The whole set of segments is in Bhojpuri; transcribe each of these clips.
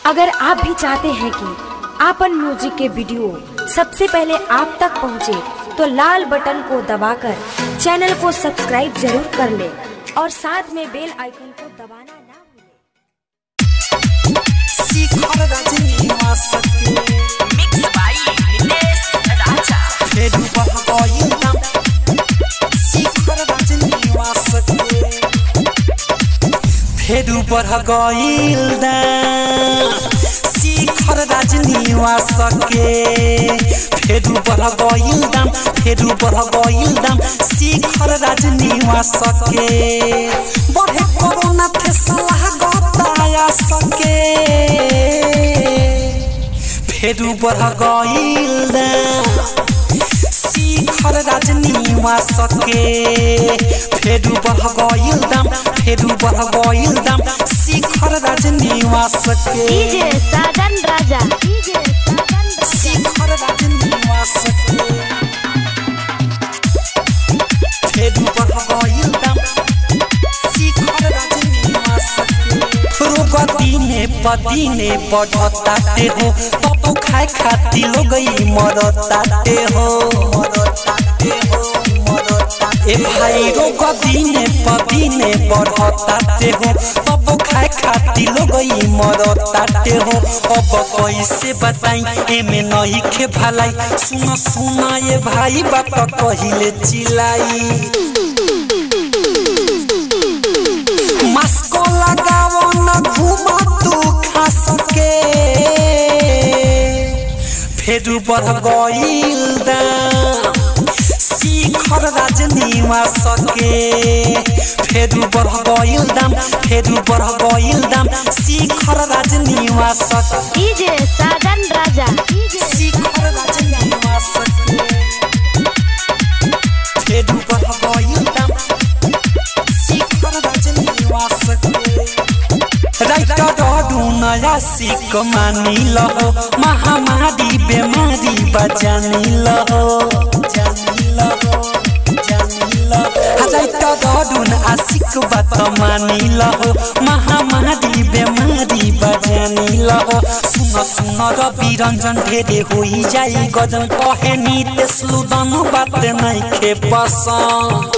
अगर आप भी चाहते हैं कि आपन म्यूजिक के वीडियो सबसे पहले आप तक पहुंचे, तो लाल बटन को दबाकर चैनल को सब्सक्राइब जरूर कर ले और साथ में बेल आइकन को दबाना ना भूलें। शिखर रजनीवासके Mixed by Nilesh Raja. फेरू बह गइल दाम शिखर रजनीवासके फेरू बह गइल दाम शिखर रजनीवासके फेरू बह गइल दाम फेरू बह गइल दाम शिखर रजनीवासके बढ़े कोरोना के सलाह गताया सके फेरू बढ़ गइल शिखर रजनीवासके फेरू बढ़ गइल दाम फेरू बढ़ गइल दाम शिखर रजनीवासके डीजे साजन राजा डीजे साजन राजा शिखर रजनीवासके फेरू बढ़ गइल दाम शिखर रजनीवासके रोग दिने पदिने बढ़ताते हो तब खाए खाती लोगई मरताते हो मरताते हो मरताते ए भाई रोग दिने पदिने बढ़ताते हो तब खाए खाती लोगई मरताते हो अब कैसे बताई एमे नहीं खे भलाई सुन सुना ये भाई बात कहिले चिलाई मास्को लगावो न घूमा तू खा सके फेरू बढ़ गइल दाम शिखर रजनीवासके फेरू बढ़ गइल दाम फेरू बढ़ गइल दाम शिखर रजनीवासके डीजे साजन राजा डीजे शिखर रजनीवासके फेरू बढ़ गइल दाम शिखर रजनीवासके राइटर डडु नया सिक मानी लहो महामारी बेमारी बजानी लहो जानी लहो जानी लहो राइटर डडु न आशिक बात मानी लहो महामारी बेमारी बजानी लहो सुन सुन रवि रंजन ढेरे होई जाई गजन कहे नितेश लुदन बात नहीं खे पसंद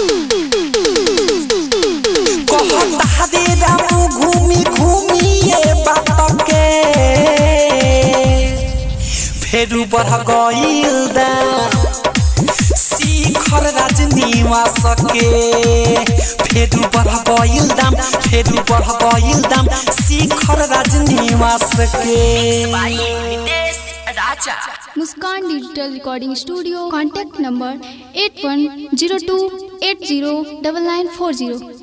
कहता दे रामू घूमी घूमी ये बात के फेरू बढ़ गइल दाम शिखर रजनीवासके फेरू बढ़ गइल दाम फेरू बढ़ गइल दाम शिखर रजनीवासके By Nilesh Raja. Muskan digital recording studio contact number eight one zero two eight zero double nine four zero